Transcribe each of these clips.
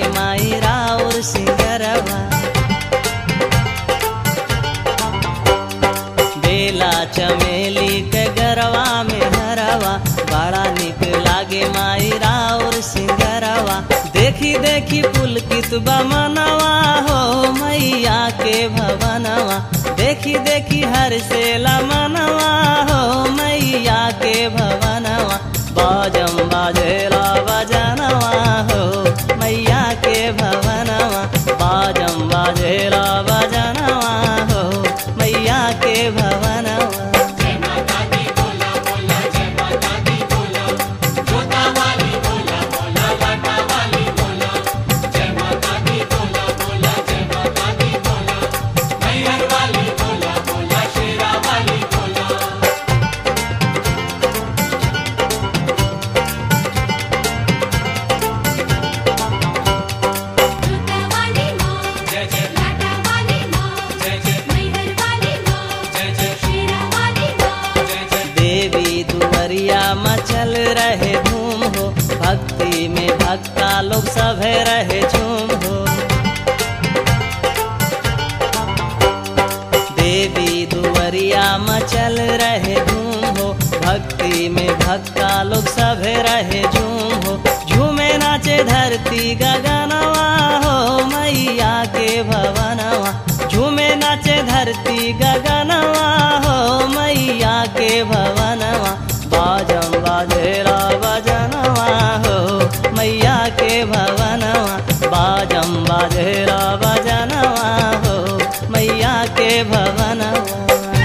लागे माई राउर सिंगरवा बेला चमेली के गरवा में हरवा बड़ा निक लागे माई राउर सिंगरवा देखी देखी पुलकित बमनवा हो मैया के भवनवा देखी देखी हर से मनवा हो मैया के भवनवा बाजम बाजेला बजनवा हो मैया के भवनवा बाजम बाजेला बजनवा हो मैया के भवनवा जूता वाली माँ लाटा वाली माँ मैहर वाली माँ शेरा वाली माँ देवी दुवरिया मचल रहे धूम हो भक्ति में भक्ता लोग सभे रहे झूम हो देवी दुवरिया मचल रहे धूम हो भक्ति में भक्ता लोग सभे रहे झूम हो झूमे नाचे धरती गगनवा हो मैया के भवनवा झूमे नाचे धरती गगनवा हो मैया के भवनवा बाजम बाजेला बजनवा हो मैया के भवनवा बाजम बाजेला बजनवा हो मैया के भवनवा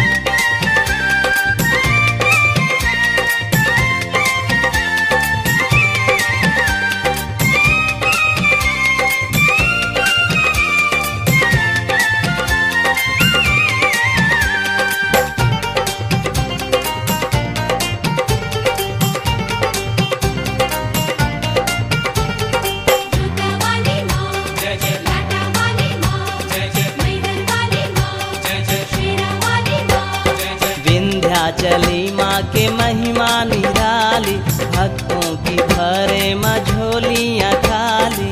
जूता वाली माँ लाटा वाली माँ मैहर वाली माँ शेरा वाली माँ विंध्याचली माँ के महिमा निराली भक्तों की भरे मझोलियाँ खाली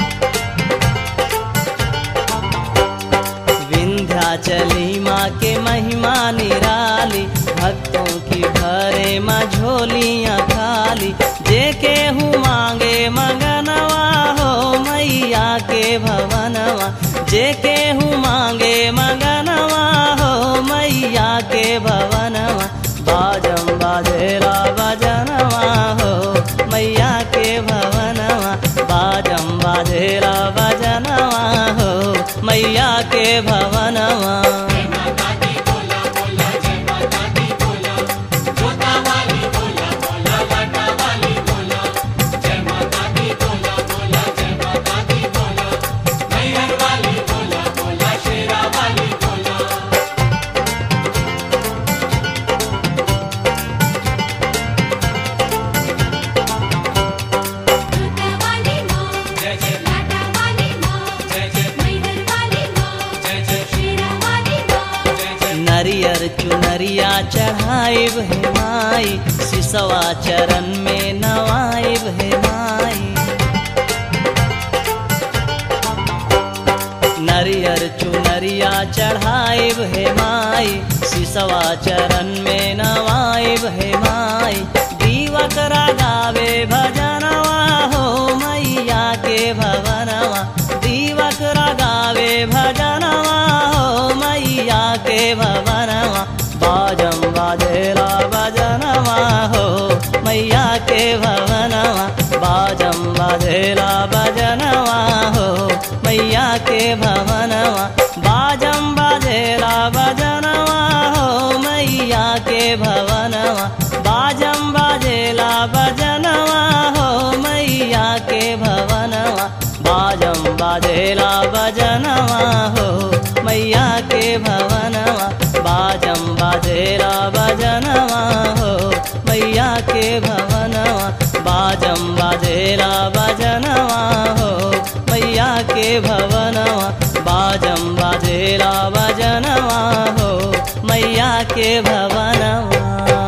विंध्याचली माँ के महिमा निराली भक्तों की भरे मझोलियाँ खाली जे केहू मांगे मगनवा हो मैया के भवनवा जे केहू मांगे मगनवा हो मैया के भवनवा बाजम बाजेला बजनवा हो मैया के भवनवा बाजम बाजेला बजनवा हो मैया के भवनवा जूता वाली माँ लाटा वाली माँ मैहर वाली माँ शेरा वाली माँ नरियर चुनरिया चढ़ाइब है माई सिसवा चरण में नवाइब है माई नरियर चुनरिया चढ़ाइब है माई सिसवा चरण में नवाइब है माई दीवक गावे भजनवा हो मैया के भवनवा दीवक गावे भजनवा हो मैया के भवनवा बाजम बाजेला भजनवा हो मैया के भवनवा बाजम बाजेला भजनवा हो मैया के भवनवा बाजम बाजेला भजनवा हो मैया के भवनवा बाजम बाजेला भजनवा हो मैया के भवनवा बाजम बाजेला भजनवा हो मैया के भवनवा बाजम बाजेला भजनवा हो मैया के भवनवा बाजम बाजेला भजनवा हो मैया के भवनवा बाजम बाजेला भजनवा हो मैया के भवनवा